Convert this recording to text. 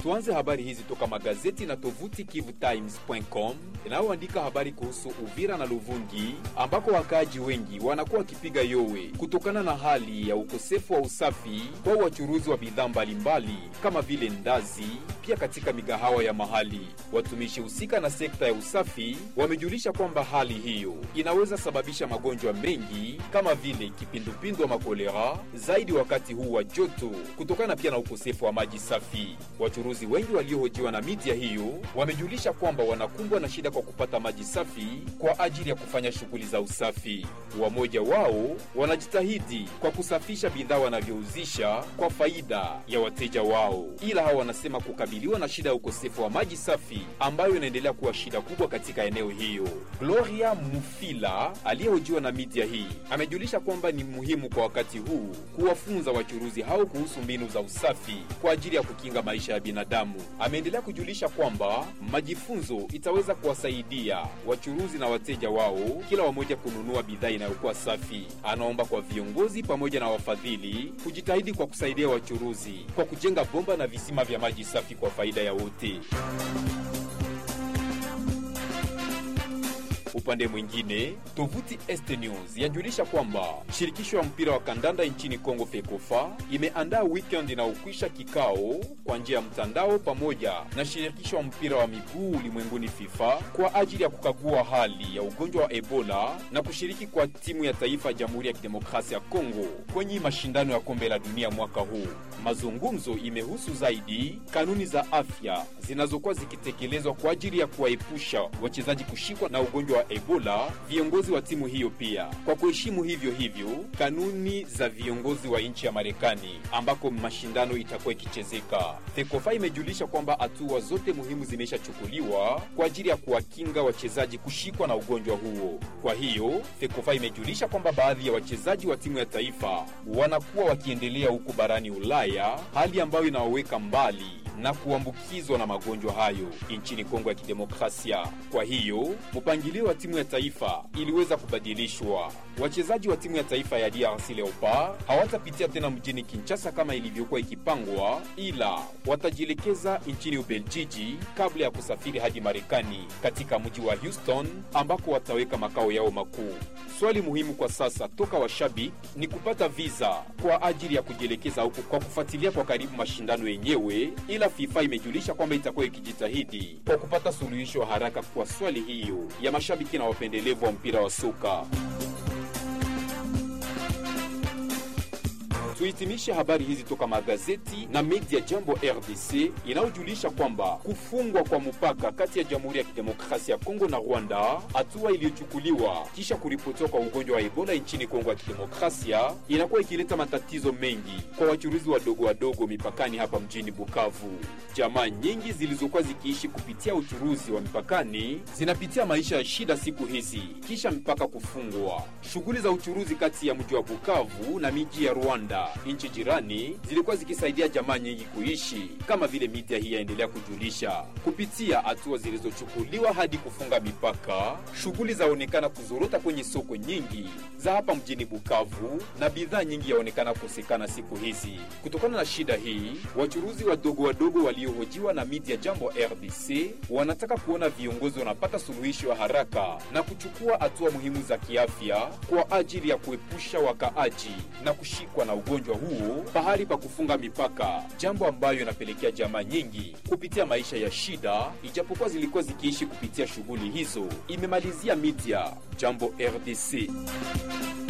Tuanze habari hizi toka magazeti na tovuti kivutimes.com inayoandika habari kuhusu Uvira na Luvungi ambako wakaaji wengi wanakuwa wakipiga yowe kutokana na hali ya ukosefu wa usafi kwa wachuruzi wa bidhaa mbalimbali kama vile ndazi, pia katika migahawa ya mahali. Watumishi husika na sekta ya usafi wamejulisha kwamba hali hiyo inaweza sababisha magonjwa mengi kama vile kipindupindu ama kolera, zaidi wakati huu wa joto, kutokana pia na ukosefu wa maji safi. Wachuruzi wengi waliohojiwa na media hiyo wamejulisha kwamba wanakumbwa na shida kwa kupata maji safi kwa ajili ya kufanya shughuli za usafi. Wamoja wao wanajitahidi kwa kusafisha bidhaa wanavyouzisha kwa faida ya wateja wao, ila hao wanasema kukabiliwa na shida ya ukosefu wa maji safi ambayo inaendelea kuwa shida kubwa katika eneo hiyo. Gloria Mufila aliyehojiwa na media hii amejulisha kwamba ni muhimu kwa wakati huu kuwafunza wachuruzi hao kuhusu mbinu za usafi kwa ajili ya kukinga maisha ya binadamu. Ameendelea kujulisha kwamba majifunzo itaweza kuwasaidia wachuruzi na wateja wao kila wamoja kununua bidhaa inayokuwa safi. Anaomba kwa viongozi pamoja na wafadhili kujitahidi kwa kusaidia wachuruzi kwa kujenga bomba na visima vya maji safi kwa faida ya wote. Upande mwingine, tovuti Este News yajulisha kwamba shirikisho ya mpira wa kandanda nchini Kongo FEKOFA imeandaa weekend inayokwisha kikao kwa njia ya mtandao pamoja na shirikisho ya mpira wa miguu ulimwenguni FIFA kwa ajili ya kukagua hali ya ugonjwa wa Ebola na kushiriki kwa timu ya taifa ya Jamhuri ya Kidemokrasia ya Kongo kwenye mashindano ya kombe la dunia mwaka huu. Mazungumzo imehusu zaidi kanuni za afya zinazokuwa zikitekelezwa kwa ajili ya kuwaepusha wachezaji kushikwa na ugonjwa wa Ebola. Viongozi wa timu hiyo pia kwa kuheshimu hivyo hivyo kanuni za viongozi wa nchi ya Marekani ambako mashindano itakuwa ikichezeka. FEKOFA imejulisha kwamba hatua zote muhimu zimeshachukuliwa kwa ajili ya kuwakinga wachezaji kushikwa na ugonjwa huo. Kwa hiyo FEKOFA imejulisha kwamba baadhi ya wachezaji wa timu ya taifa wanakuwa wakiendelea huko barani Ulaya, hali ambayo inawaweka mbali na kuambukizwa na magonjwa hayo nchini Kongo ya Kidemokrasia. Kwa hiyo mpangilio wa timu ya taifa iliweza kubadilishwa. Wachezaji wa timu ya taifa ya DRC Leopard hawatapitia tena mjini Kinshasa kama ilivyokuwa ikipangwa, ila watajielekeza nchini Ubeljiji kabla ya kusafiri hadi Marekani katika mji wa Houston ambako wataweka makao yao makuu. Swali muhimu kwa sasa toka washabiki ni kupata visa kwa ajili ya kujielekeza huko kwa kufuatilia kwa karibu mashindano yenyewe, ila FIFA imejulisha kwamba itakuwa ikijitahidi kwa kupata suluhisho haraka kwa swali hiyo ya mashabiki na wapendelevu wa mpira wa soka. Tuhitimishe habari hizi toka magazeti na media Jambo RDC inayojulisha kwamba kufungwa kwa mpaka kati ya Jamhuri ya Kidemokrasia ya Kongo na Rwanda, hatua iliyochukuliwa kisha kuripotiwa kwa ugonjwa wa Ebola nchini Kongo ya Kidemokrasia, inakuwa ikileta matatizo mengi kwa wachuruzi wadogo wadogo mipakani hapa mjini Bukavu. Jamaa nyingi zilizokuwa zikiishi kupitia uchuruzi wa mipakani zinapitia maisha ya shida siku hizi kisha mpaka kufungwa. Shughuli za uchuruzi kati ya mji wa Bukavu na miji ya Rwanda nchi jirani zilikuwa zikisaidia jamaa nyingi kuishi, kama vile media hii yaendelea kujulisha. Kupitia hatua zilizochukuliwa hadi kufunga mipaka, shughuli zaonekana kuzorota kwenye soko nyingi za hapa mjini Bukavu na bidhaa nyingi yaonekana kukosekana siku hizi. Kutokana na shida hii, wachuruzi wadogo wadogo waliohojiwa na media Jambo RDC wanataka kuona viongozi wanapata suluhisho ya haraka na kuchukua hatua muhimu za kiafya kwa ajili ya kuepusha wakaaji na kushikwa na ugonjwa huo pahali pa kufunga mipaka, jambo ambayo inapelekea jamaa nyingi kupitia maisha ya shida, ijapokuwa zilikuwa zikiishi kupitia shughuli hizo. Imemalizia media Jambo RDC.